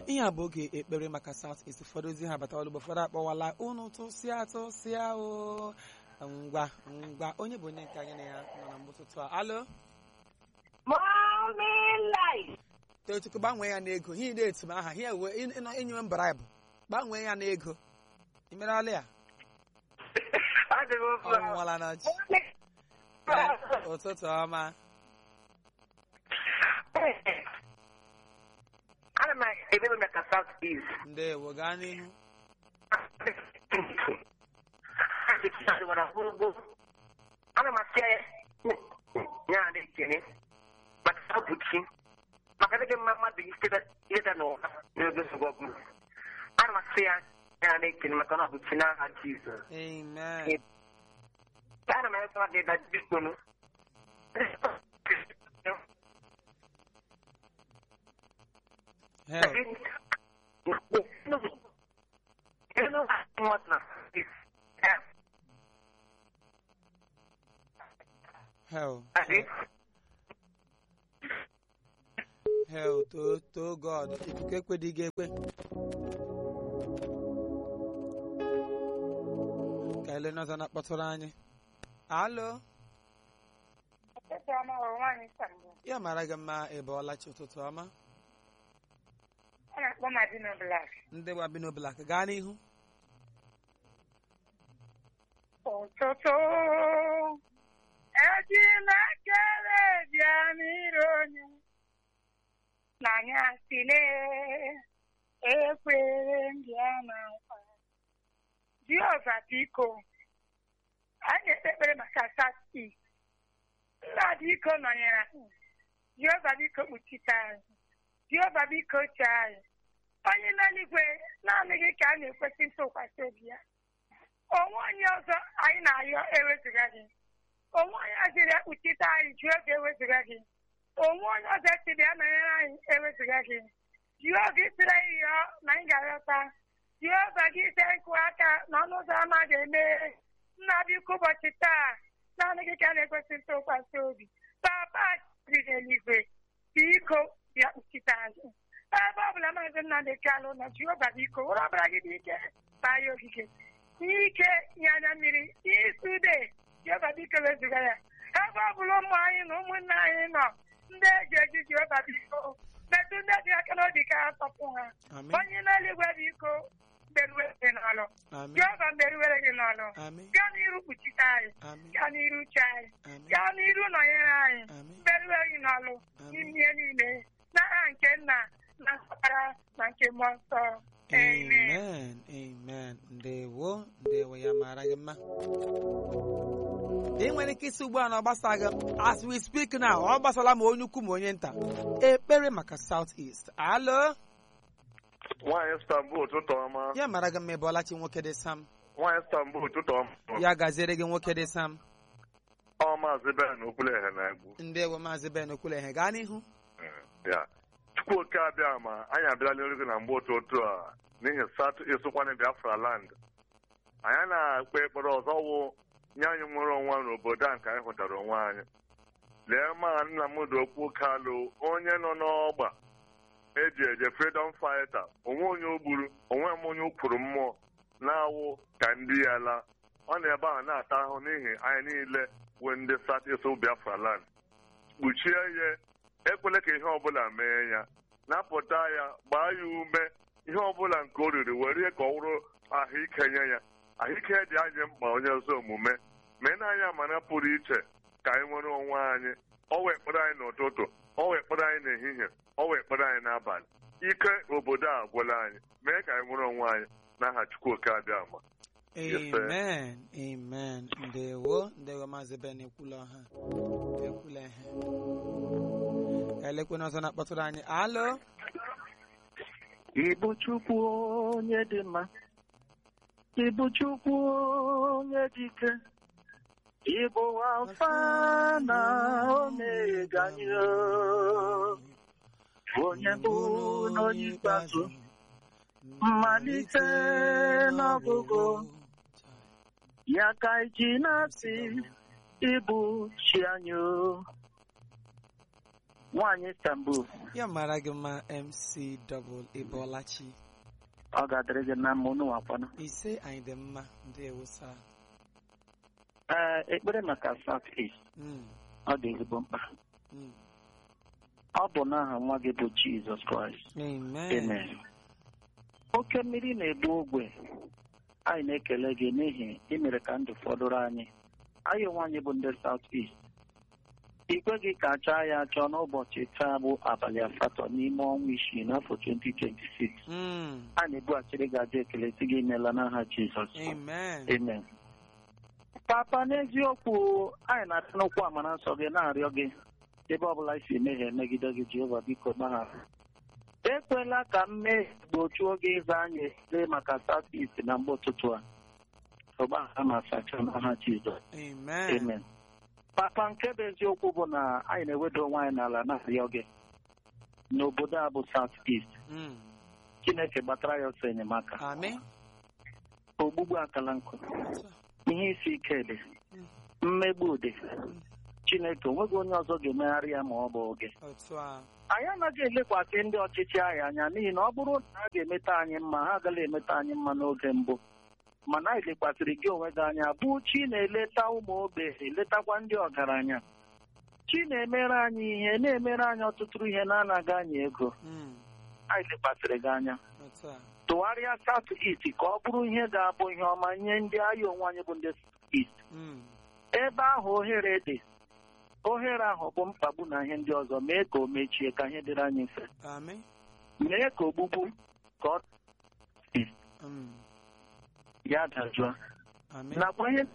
ihe a bụ oge ekpere maka South East ụfọdụ ozi ha batawala ugbo ụfọdụ akpọwala unu tụsịa tụsịa o ngwa ngwa onye bụ onye nke anyị na ya nọ na mgbụtụtụ a alo Morning light. tochukwu gbanwee ya n'ego ihe ide etu m aha ihe ewe ịnọ enyiwe m braibụ gbanwee ya n'ego imerala ya Adị m mma. ọnwụwala na ji ụtụtụ ọma Ana m ebe m maka South East. ndewo gaa n'ihu Ana m asị ya adị ekene maka abụchi maka dịghị mma mmadụ ịda n'ụwa n'oge nsogbu ọbụla. Ana m asị ya ya adị ekene maka na abụchi n'aha Jizọs. amen Ana m ekwe mmadụ ịda biko nụ. hel hel hel too too god ikuku ekweghị gị ekwe ka ele n'ọzọ na-akpọtụrụ anyị alo ya mara gị mma ebe ọlachi ụtụtụ ọma A na-akpọ Madino Black. ndị gbabino blak gaa n'ihu Ụtụtụ eji na-ekele bịa n'iru onye n'anya sile ekwere mbịa na nkwa Jehova biko anyị ekpe ekpere maka sati nna biko nọnyere anyị Jehova biko kpuchite anyị Jehova biko chee anyị onye n'eluigwe naanị gị ka a na-ekwesị ntụkwasị obi ya onwe onye ọzọ anyị na-ayọ ewezuga gị onwe onye ọzọ ya kpuchite anyị jụọ oge ewezuga gị onwe onye ọzọ siri ya nọnyere anyị ewezuga gị jụọ oge siri anyị yọọ na anyị ga-aghọta jụọ oge gị ite nkụ aka na ọnụ ụzọ ámá ga-emeghe nna biko ụbọchị taa naanị gị ka a na-ekwesị ntụkwasị obi papa dị n'eluigwe biko bịa kpuchite anyị ebe ọ bụla maazị Nnamdị Kalụ na Jehova biko were ọbara gị dị ike baa ya ogige ike nye anya mmiri isi ude Jehova biko wezuga ya ebe ọ bụla ụmụ anyị na ụmụnne anyị nọ ndị eji eji Jehova biko metụ ndị dị aka n'obi ka ha tọpụ ha amen onye n'eluigwe biko mberuwere gị n'ọlụ amen Jehova mberuwere gị n'ọlụ amen gaa n'iru kpuchite anyị amen gaa n'iru uche anyị amen gaa n'iru nọnyere anyị amen mberuwe gị n'ọlụ Amen. n'ime ihe niile n'aha nke nna na ọkpara na nke mmụọ nsọ amen amen amen ndewo ndewo ya mara gị mma ị nwere ike isi ugbu a na ọ gbasaghị as we speak now ọ gbasala ma onye ukwu ma onye nta ekpere maka South East alo nwaanyị Istanbul ụtụtụ ọma ya mara gị mma ebe ọlachi nwoke dị sam nwaanyị Istanbul ụtụtụ ọma ya gaziere gị nwoke dị sam ọ maazị Ben Okwuleghe na-egbu ndewo maazị Ben Okwuleghe gaa n'ihu ya Chukwuoke abịa ma anyị abịala olu gị na mgbe ụtụtụ a n'ihi South East kwanị Biafra land anyị na-ekpe ekpere ọzọ wụ nye anyị nwere onwe n'obodo a nke anyị hụtara onwe anyị lee ma Nnamdi Okwu Kalụ onye nọ n'ọgba eji eje freedom fighter onwe onye o gburu onwe m onye ukwuru mmụọ na-awụ ka ndị ya laa ọ na ebe ahụ na-ata ahụ n'ihi anyị niile wee ndị South East Biafra land kpuchie ya ekwela ka ihe ọbụla mee ya napụta ya gbaa ya ume ihe ọbụla nke o riri were ka ọ wụrụ ahụike nye ya ahụike dị anyị mkpa onye ọzọ omume mee na anyị amara pụrụ iche ka anyị nwere onwe anyị ọ wee kpere anyị n'ụtụtụ ọ wee kpere anyị n'ehihie ọ wee kpere anyị n'abalị ike obodo a agwụla anyị mee ka anyị nwere onwe anyị n'aha Chukwuoke Abịama Yes, sir. amen amen ndewo ndewo maazị Ben Ekwuleha Ekwuleghe ka elekwe n'ọzọ na-akpọtụrụ anyị alo Ịbụ Chukwu onye dị mma Ịbụ Chukwu onye dị ike Ịbụ Alfa na Omega anyị o. onye bụ n'onye ikpeazụ mmalite n'ọgụgụ ya ka iji na-asị ịbụ chi anyị o. nwaanyị Istanbul ya mara gị mma mc double ịbọlachi ọ ga-adịrị gị na mma unu wakwana ise anyị dị mma ndewo sa ee ekpere maka South East Mm, ọ dị ezigbo mkpa mm. ọ bụ n'aha nwa gị bụ Jizọs Kraịst amen Amen. oke mmiri na-egbu ogwe anyị na-ekele gị n'ihi imere ka ndụ fọdụrụ anyị anyị onwe anyị bụ ndị South East ikwe gị ka achaa ya achọ n'ụbọchị taa bụ abalị asatọ n'ime ọnwa isii n'afọ 2026 Mm, a na-ebughachiri gị aja ekele si gị meela n'aha Jizọs amen Amen. Papa n'eziokwu anyị na-adị n'ụkwụ amara nsọ gị na-arịọ gị ebe ọbụla isi emehie megide gị Jehova biko gbaghara ekwela ka mmehie gbochuo gị ịza anyị ekele maka South East na mgbe ụtụtụ a ọgbaghara ma sachaa n'aha Jizọs amen Amen. Papa nke bụ eziokwu bụ na anyị na-eweda onwe anyị n'ala na-arịọ gị n'obodo a bụ South East Mm, Chineke gbatara ya ọsọ enyemaka amen ogbugbu akala nkụ Otu a. ihe isi ike dị Mm. mmegbu dị chineke onweghị onye ọzọ ga-emegharị ya ma ọ bụ oge otu a anyị anaghị elekwasị ndị ọchịchị anyị anya n'ihi na ọ bụrụ na ha ga-emeta anyị mma ha agaghị emeta anyị mma n'oge mbụ mana anyị lekwasịrị gị onwe gị anya bụ chi na-eleta ụmụ ogbenye letakwa ndị ọgaranya chi na-emere anyị ihe na-emere anyị ọtụtụ ihe na-anaghị anyị ego Mm, anyị lekwasịrị gị anya otu a tụgharịa South East ka ọ bụrụ ihe ga-abụ ihe ọma nye ndị agha onwe anyị bụ ndị East Mm, ebe ahụ ohere dị ohere ahụ bụ mkpagbu na ihe ndị ọzọ mee ka o mechie ka ihe dịrị anyị mfe amen mee ka ogbugbu ka ọ Mm, ya dajụọ amen nakwa ihe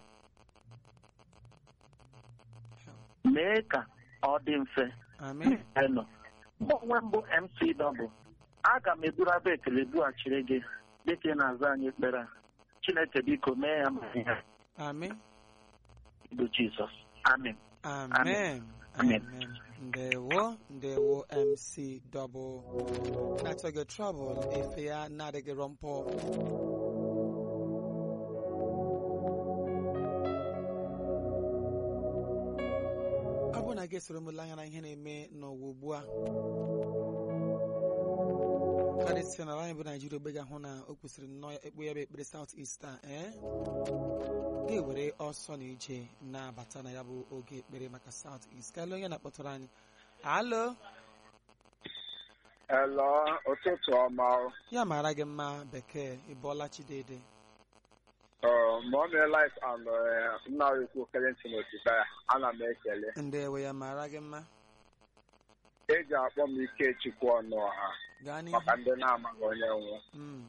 mee ka ọ dị mfe amen enọ mgbe onwe mbụ MC Double aga m eburu abụ ekele bughachiri gị dịka ị na-aza anyị ekpere a Chineke biko mee ya ma ihe a amen bụ Jizọs amen amen Amen. amen ndewo ndewo mc double na-achọ gị trouble efe ya na-adịghị rọmpọ ọ bụ na gị esoro m lee anya na ihe na-eme n'ụwa ugbu a karịsịa n'ala anyị bụ naijiria ogbe ga-ahụ na o kwesịrị nnọọ ekpe ya bụ ekpere South East a ee ga-ewere ọsọ na ije na-abata na ya bụ oge ekpere maka South East ka onye na-akpọtụrụ anyị alo Hello, ụtụtụ ọma. ya mara gị mma bekee ịbọọla chidede Uh, Mommy Life and uh, nna ekwu Kelechi Otibaya, ana m ekele. ndewe ya mara gị mma Eji akpọ m Ikechukwu ọnụ ọha gaa n'ihu maka ndị na-amaghị onye nwe. Mm,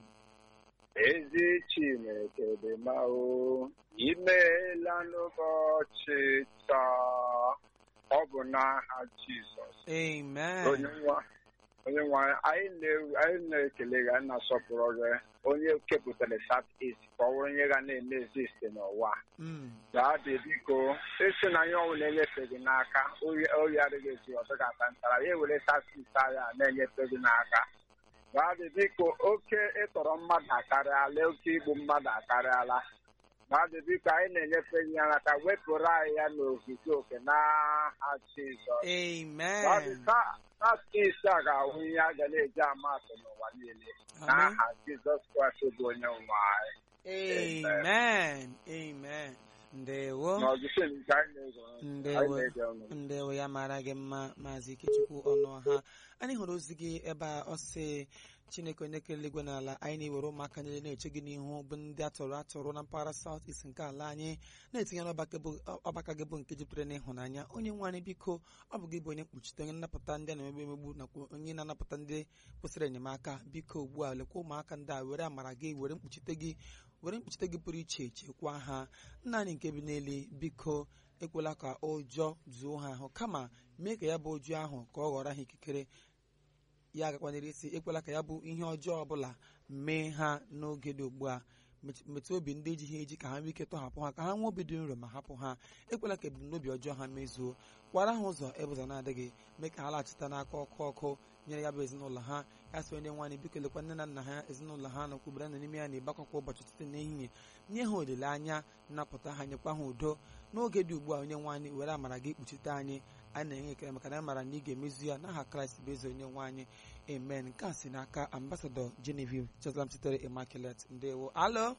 Ezi Chineke dị mma o, imeela n'ụbọchị taa. Ọ bụ n'aha Jizọs. amen Onye nwa onye nwe anyị na- anyị na-ekele gị anyị na-asọpụrụ gị onye kepụtara South East ka ọ bụrụ onye ga na-eme exist n'ụwa. Mm, Gaadị biko esi na ihe ọbụla enyefe gị n'aka oyi adịghị esi ọzọ ga-ata ntara ya ewere tasis agha na-enyefe gị n'aka gaadị biko oke ịtọrọ mmadụ akarịala oke igbu mmadụ akarịala gaadị biko anyị na-enyefe gị ya n'aka wepụrụ anyị ya n'ozuzu oke n'aha Jizọs gaadị amen tasis a ga-awụ ihe a ga na-eji ama atụ n'ụwa niile amen n'aha Jizọs Kraịst bụ onye nwe anyị amen amen ndewo n'ọzụzụ nke anyị na-ege anyị ndewo na-ege unu ndewo ya mara gị mma maazị ikechukwu ọnụọha anyị hụrụ ozi gị ebe a ọ sị chineke onye kere eluigwe n'ala anyị na-ewere ụmụaka niile na-eche gị n'ihu bụ ndị atọrọ atọrọ na mpaghara South East nke ala anyị na-etinye n'ọbaka bụ- ọbaka gị bụ nke jupụtara n'ịhụnanya onye nwe anyị biko ọ bụ gị bụ onye mkpuchite onye nnapụta ndị a na-emegbu emegbu nakwa onye na-anapụta ndị kwesịrị enyemaka biko ugbu a lekwa ụmụaka ndị a were amara gị were mkpuchite gị were mkpuchite gị pụrụ iche chekwaa ha nna anyị nke bi n'elu biko ekwela ka ụjọ zuo ha ahụ kama mee ka ya bụ ụjọ ahụ ka ọ ghọrọ ha ikikere ya agakwanere isi ekwela ka ya bụ ihe ọjọọ ọbụla mee ha n'oge dị ugbu a Met- metụ obi ndị eji ha eji ka ha nwee ike tọhapụ ha ka ha nwee obi dị nro ma hapụ ha ekwela ka ebumnobi ọjọọ ha mezuo kwara ha ụzọ ebe ụzọ na-adịghị mee ka ha laghachita n'aka ọkụ ọkụ nyere ya bụ ezinụlọ ha ya sị onye nwaanyị biko lekwa nne na nna ha ezinụlọ ha na okwubere nọ n'ime ya na-egbakọ kwa ụbọchị site n'ehihie nye ha olileanya nnapụta ha nyekwa ha udo n'oge dị ugbu a onye nwaanyị were amara gị kpuchite anyị anyị na-enye ekele maka na anyị mara na ị ga-emezu ya n'aha kraịst bụ eze onye nwe anyị amen nke a si n'aka ambasadọ genevieve cheslam sitere immaculate ndewo alo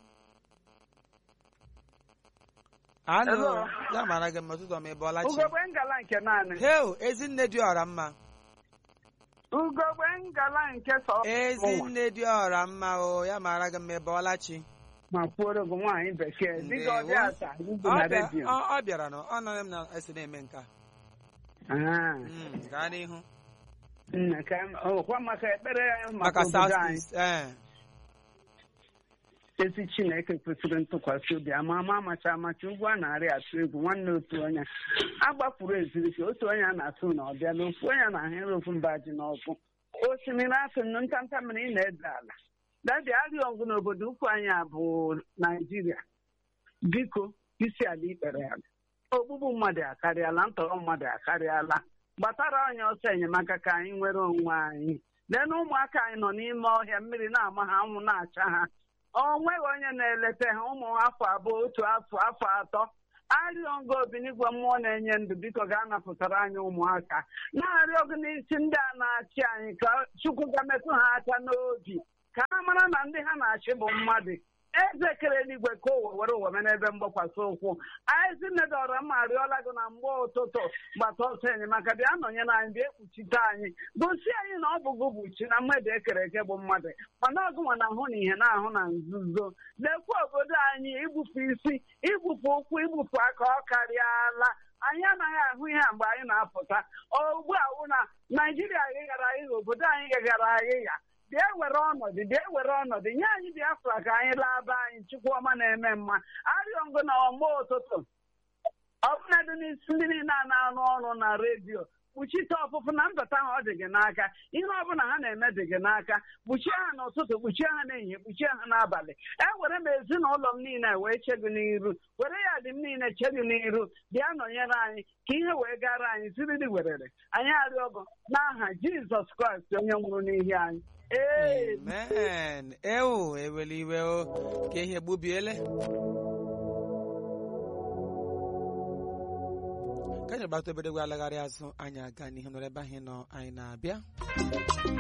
alo Hello. ya mara gị mma ụtụtụ ọma ebe ọlachi ugogbe ngala nke naanị heo ezinne dị ọra mma ugogbe ngala nke sọ ezinne dị ọra mma o ya mara gị mma ebe ọlachi ma kwuoro gị nwaanyị bekee dịka ọ dị Ndewo. asa ibu Ọ na bịa- redio ọ ọ bịara nọ ọ nọrọ m na esi na-eme nke a Ah, Mm, gaa n'ihu nna ka m- ọkwa maka ekpere maka maka obodo south anyị east ee ezi chineke kwesịrị ntụkwasị obi ama ama amacha amacha ugwu a na-arị atụ egwu nwanne otu onye agbapụrụ ezirike otu onye a na-atụ na ọbịa na ofu onye na-ahịrị ofu mba ji n'ọkụ osimiri asụ nnu ntanta mmiri ị na-ede ala dadi arịọ ngụ n'obodo ukwu anyị a bụ naijiria biko isi ala ikpere ala ogbugbu mmadụ akarịala ntọrọ mmadụ akarịala gbatara anyị ọsọ enyemaka ka anyị nwere onwe anyị lee na ụmụaka anyị nọ n'ime ọhịa mmiri na-ama ha anwụ na-acha ha o nweghị onye na-eleta ha ụmụ afọ abụọ otu afọ afọ atọ arịọ ngo obinigwe mmụọ na-enye ndụ biko ga-anapụtara anyị ụmụaka na-arịọ gị n'isi ndị a na-achị anyị ka chukwu ga-metụ ha aka n'obi ka ha mara na ndị ha na-achị bụ mmadụ eze kere eluigwe ka ụwa were ụwa mee n'ebe mgbakwasị ụkwụ anyị nedọrọ mma arịọla gị na mgbe ụtụtụ gbata ọsọ enyemaka bịa nọnyere anyị bịa ekpuchite anyị gosi anyị na ọ bụ gị bụ chi na mmadụ ekere eke bụ mmadụ mana ọgụnwa na-ahụ na ihe na-ahụ na nzuzo lekwa obodo anyị igbupụ isi igbupụ ụkwụ igbupụ aka ọ karịala anyị anaghị ahụ ihe a mgbe anyị na-apụta ugbu a wụ na naijiria ghịghara aghịgha obodo anyị ghịghara aghịgha bịa were ọnọdụ bịa were ọnọdụ nye anyị biafra ka anyị laa be anyị chukwuọma na-eme mma arịọ ngụ na ọma ụtụtụ ọbụnadị n'isi ndị niile a na-arụ ọrụ na redio kpuchite ọpụpụ na mbata ha ọ dị gị n'aka ihe ọbụla ha na-eme dị gị n'aka kpuchie ha n'ụtụtụ kpuchie ha n'ehihie kpuchie ha n'abalị ewere m ezinụlọ m niile wee che gị n'iru were ya dị m niile che gị n'iru bịa nọnyere anyị ka ihe wee gara anyị siriri werere anyị arịọgọ n'aha jizọs kraịst onye nwụrụ n'ihi anyị ee amen ewu eweli iwe o ka ihe gbubiele ka anyị gbata obere gwe alagharị azụ anyị aga n'ihu nọrọ ebe anyị nọ anyị na-abịa